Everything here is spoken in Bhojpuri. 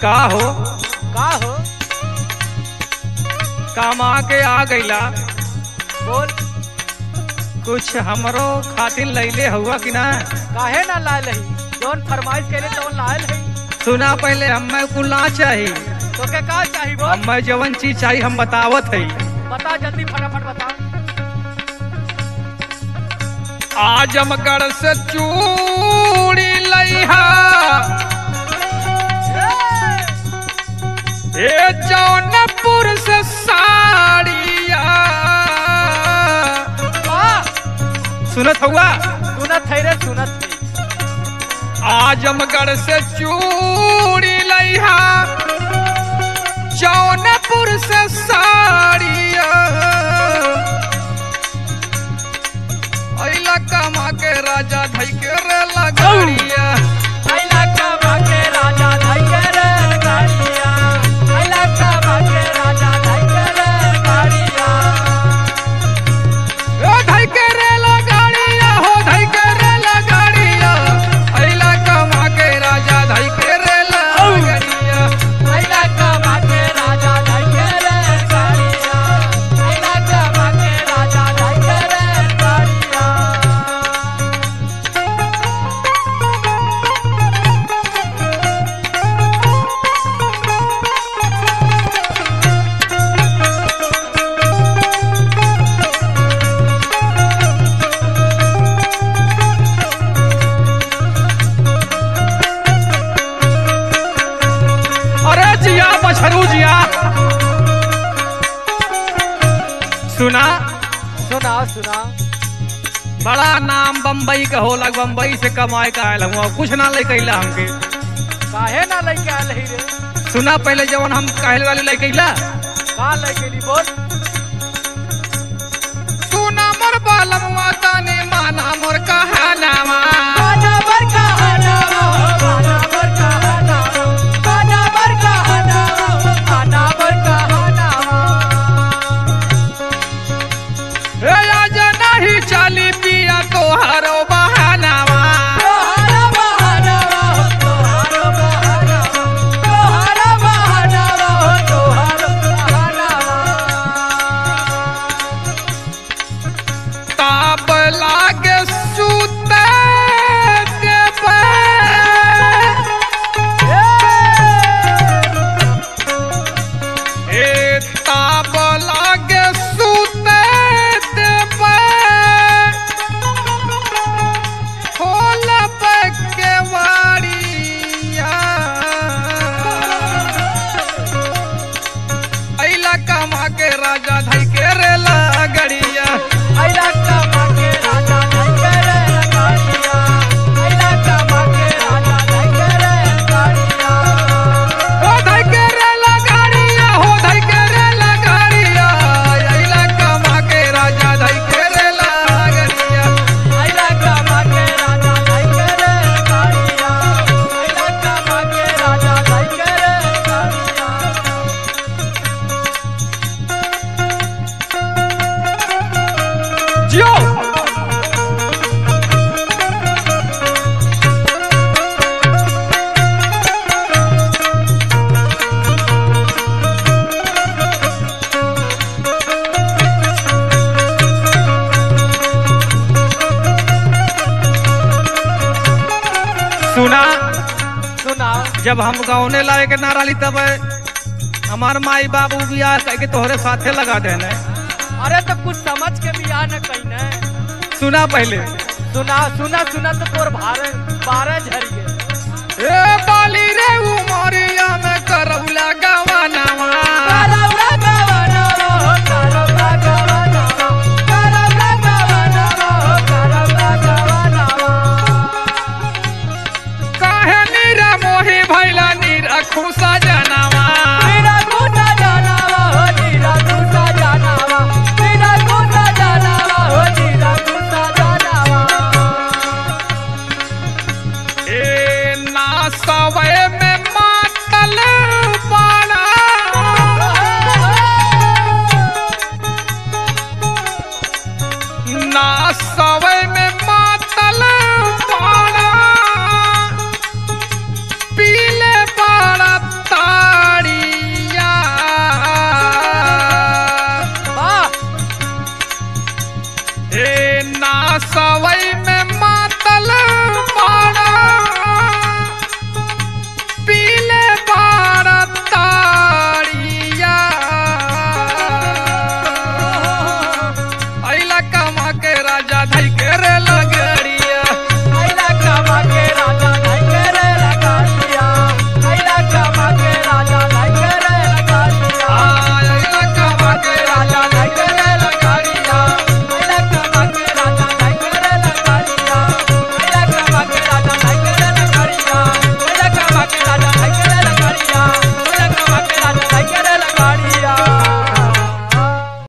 का हो का हो कामा के आ गईला बोल कुछ हमरो खातिर लैले हुआ कि ना काहे ना लायल है जौन फरमाइश कैले तवन लायल है सुना पहले हमें कुल ना चाही तो के का चाही बोल हमें जवन चीज चाहिए हम बतावत है बता जल्दी फटाफट बता आजमगढ़ से चूड़ी लइहा ए जौनपुर से साड़िया सुनत हुआ सुनत है रे सुनत है आजमगढ़ से चूड़ी लइहा जौनपुर से साड़िया अइला कमा के राजा धई के रे लगड़िया आइला का भागे राजा धाई के रे गाड़िया आइला का भागे राजा धाई के रे गाड़िया ओ धई के रे लगड़िया हो धई के रे लगड़िया अइला कमा के राजा धई के रे लगड़िया आइला का भागे राजा धाई के रे गाड़िया आइला का भागे राजा धाई के रे गाड़िया अरे जिया बछरू जिया सुना सुना सुना बड़ा नाम बम्बई का होला बम्बई से कमाए का आयल हुआ कुछ ना ले कैला हमके काहे ना लेके आयल है रे सुना पहले जवन हम कहल वाले ले कैला का लेके ली बोल सुना मोर बालमुआ ताने माना मोर कहानावा गाना बर का हनावा गाना बर का हनावा गाना बर का हनावा गाना बर का हनावा ए आज नहीं चली पिया तोहारो बहानावा तोहारा बहानावा हो तोहारा बहानावा तोहारा बहानावा हो तोहारा बहानावा ताप लागे सूते देबे ए ताप लागे सूते देबे खोल के वाड़िया अइला कमा के राजा धई के रे लगड़िया आइला का माके राजा धाई करे गाड़िया आइला का माके राजा धाई करे गाड़िया हो धई के रे लगड़िया हो धई के रे लगड़िया अइला कमा के राजा धई के रे लगड़िया आइला का माके राजा धाई करे गाड़िया आइला का माके राजा धाई करे गाड़िया जियो सुना सुना जब हम गाँवने लाए के नारा ली तब हमार माई बाबू बियाह कह के तोहरे साथे लगा देने अरे तो कुछ समझ के भी आ न कहीं ने सुना पहले सुना सुना सुना तो तोर भारे बारह झरिए ए बाली रे उमरिया में